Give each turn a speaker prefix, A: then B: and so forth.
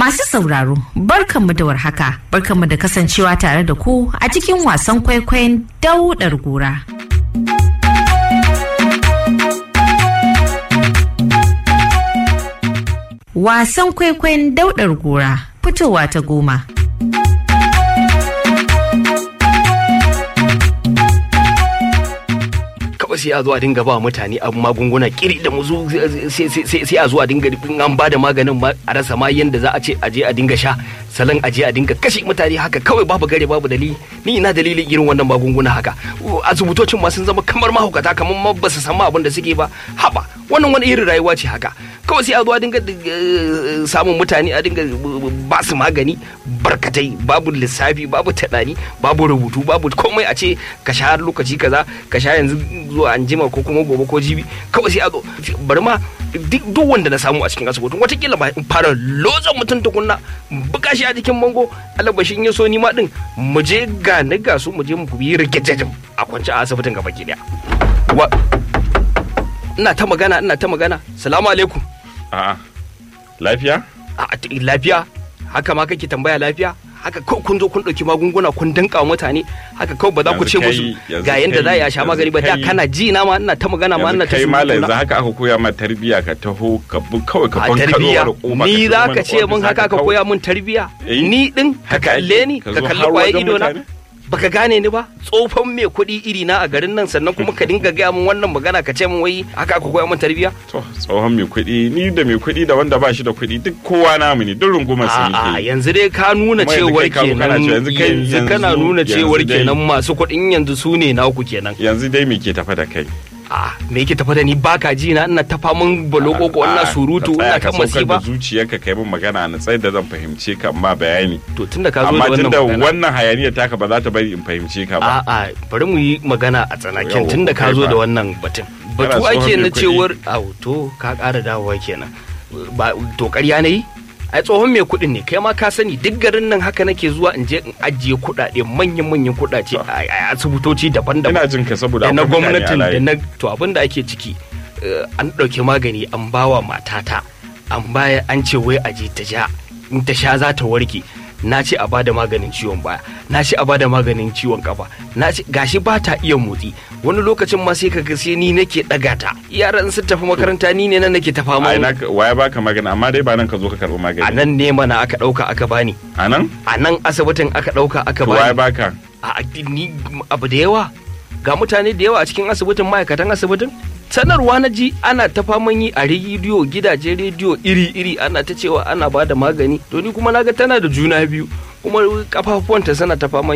A: Masu sauraro, barkanmu da warhaka, barkanmu da kasancewa tare da ku a cikin wasan kwaikwayon daudar gora. Wasan kwaikwayon daudar gora fitowa ta goma.
B: kawai sai a zo a dinga ba mutane abu magunguna kiri da muzu sai a zo a dinga in an ba da maganin ma a rasa ma yanda za a ce a je a dinga sha salon a je a dinga kashe mutane haka kawai babu gare babu dalili ni ina dalilin irin wannan magunguna haka asibitocin ma sun zama kamar mahaukata kamar ma ba su san abin da suke ba haba wannan wani irin rayuwa ce haka kawai sai a zo a dinga samun mutane a dinga ba su magani barkatai babu lissafi babu taɗani babu rubutu babu komai a ce ka sha lokaci kaza ka sha yanzu zuwa anjima ko kuma gobe ko jibi kawai sai a zo bari ma duk wanda na samu a cikin asibitin watakila ba in fara lozan mutum tukunna buga shi a jikin bango alabashin ya so ni ma din mu je ga ni ga su mu je mu yi rigejejin a kwance a asibitin gaba ki daya ina ta magana ina ta magana salamu alaikum
C: A'a. Lafiya?
B: a lafiya haka ma kake tambaya lafiya haka kawai kun zo kun ɗauki magunguna kun danka wa mutane haka kawai ba za ku ce
C: Yanzu
B: musu
C: kai- yanzu
B: ga yanda za a yi a sha
C: kai-
B: magani ba da
C: yanzu kai-
B: kana ji na ma ina ta magana ma ina
C: Yanzu
B: ta
C: kai malam
B: surutu
C: yanzu
B: na.
C: haka aka koya ma tarbiyya ka taho ka bu kawai ka
B: a
C: ban
B: tarbiya ni za ka ce mun haka ka koya mun tarbiya
C: Eh?
B: ni din ka
C: Haka
B: kalle
C: ake?
B: ni
C: Ka
B: ka
C: zo
B: kalli
C: har
B: kwaye
C: wajen
B: ido na
C: mutane?
B: baka gane ni ba tsofan mai kuɗi iri na a garin nan sannan kuma ka dinga gaya mun wannan magana ka ce mun wai haka ka koya mun tarbiya
C: To tsohon mai kuɗi ni da mai kuɗi da wanda ba shi da kuɗi duk kowa namu ne duk rungumar su
B: A'a
C: yake.
B: yanzu dai ka nuna
C: Kuma yanzu
B: cewar
C: kai ka zo kana
B: kenan
C: cewa yanzu kai-
B: yanzu kana
C: yanzu-
B: nuna cewar
C: yanzu dai-
B: kenan masu kuɗin yanzu su ne naku kenan
C: Yanzu dai me ke tafa da kai?
B: a me yake tafa da ni baka ji na ina tafa mun balokoko ina
C: A'a,
B: surutu
C: ka tsaya
B: ina
C: ka
B: kan
C: saukar da
B: masifa
C: zuciyarka kai min magana na tsayar da zan fahimce ka amma bayani.
B: to tunda ka zo da
C: Amma
B: wannan
C: tunda
B: magana
C: wannan hayaniyar taka ba za ta bari in fahimce ka ba.
B: a'a bari mu yi magana a tsanakin
C: Yawwa,
B: tunda ka
C: kai
B: zo
C: fa.
B: da wannan batun
C: Kana
B: batu
C: tsohon
B: ake
C: mai
B: na
C: kuɗi.
B: cewar au to ka ƙara dawowa kenan ba to ƙarya na yi ai tsohon mai kuɗin ne kai ma ka sani duk garin nan haka nake zuwa in je in ajiye kuɗaɗe manyan manyan kuɗaɗe a a asibitoci daban-daban
C: Ina jin ka saboda
B: da na
C: akwai mutane a
B: gwamnatin da
C: layi.
B: na to abin da ake ciki eh, an ɗauki magani an bawa matata an baya an ce wai aje ta sha in ta sha za ta warke na ce a bada maganin ciwon baya na ce a bada maganin ciwon kafa na ce gashi ba ta iya motsi wani lokacin ma sai kaga sai ni nake ɗaga ta yaran sun tafi makaranta ni ne nan nake ta fama
C: Ai na waya baka magana amma dai ba nan ka zo ka karɓi
B: a
C: magani.
B: nan ne mana aka ɗauka aka bani
C: A nan?
B: a nan asibitin aka ɗauka aka
C: To waya
B: bani
C: baka?
B: a ni abu da yawa ga mutane da yawa a cikin asibitin ma'aikatan asibitin sanarwa na ji ana ta faman yi a rediyo gidaje rediyo iri-iri ana ta cewa ana ba da magani to ni kuma naga tana da juna biyu kuma kafafuwanta sana ta faman